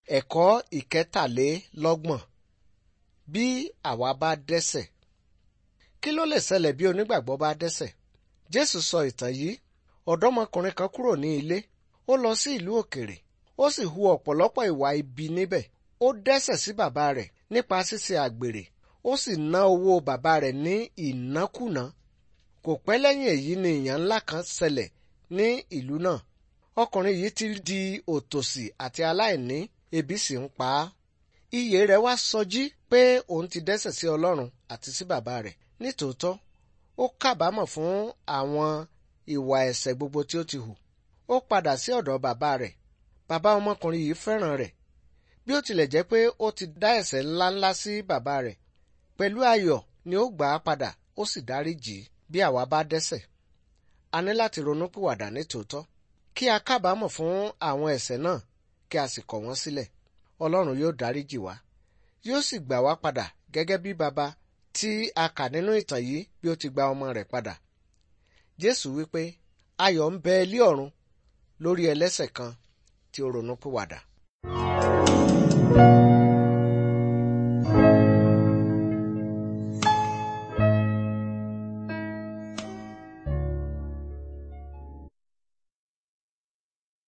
Ẹ̀kọ́ ìkẹtàlélọ́gbọ̀n bí àwa bá dẹ́ṣẹ̀. Kí ló lè ṣẹlẹ̀ bí onígbàgbọ́ bá dẹ́ṣẹ̀? Jésù sọ ìtàn yìí. Ọ̀dọ́mọkùnrin kan kúrò ní ilé. Ó lọ sí ìlú òkèrè. Ó sì hu ọ̀pọ̀lọpọ̀ ìwà ibi níbẹ̀. Ó dẹ́ṣẹ̀ sí bàbá rẹ̀ nípa ṣíṣe àgbèrè. Ó sì ná owó bàbá rẹ̀ ní ìnákúná. Kò pẹ́ lẹ́yìn èyí ni ìyàn ńlá kan ṣẹlẹ̀ ní ìlú náà. Ọkùnrin yìí ti di òtòṣì àti aláìní ebi sì ń pa á. Iyè rẹ̀ wá sọjí pé òun ti dẹ́ṣẹ̀ sí Ọlọ́run àti sí bàbá rẹ̀. Nítòótọ́, ó kábàámọ̀ fún àwọn ìwà ẹ̀ṣẹ̀ gbogbo tí ó ti hù. Ó padà sí ọ̀dọ̀ bàbá rẹ̀. Bàbá ọmọkùnrin yìí fẹ́ràn rẹ̀. Bí ó tilẹ̀ jẹ́ pé ó ti dá ẹ̀ṣẹ̀ ńláńlá sí bàbá rẹ̀. Pẹ̀lú ayọ̀ ni ó gbà á padà ó sì dáríjì í. Bí àwa bá dẹ́ṣẹ̀, a ní láti ronúpìwàdà nítòótọ́. Kí a kábàámọ̀ fún àwọn ẹ̀ṣẹ̀ náà kí a sì kọ̀ wọ́n sílẹ̀. Ọlọ́run yóò dáríjì wá. Yóò sì gbà wá padà gẹ́gẹ́ bí baba tí a kà nínú ìtàn yìí bí ó ti gba ọmọ rẹ̀ padà. Jésù wípé ayọ̀ ń bẹ ilé ọ̀run lórí ẹlẹ́ṣẹ̀ kan tí ó ronúpìwàdà.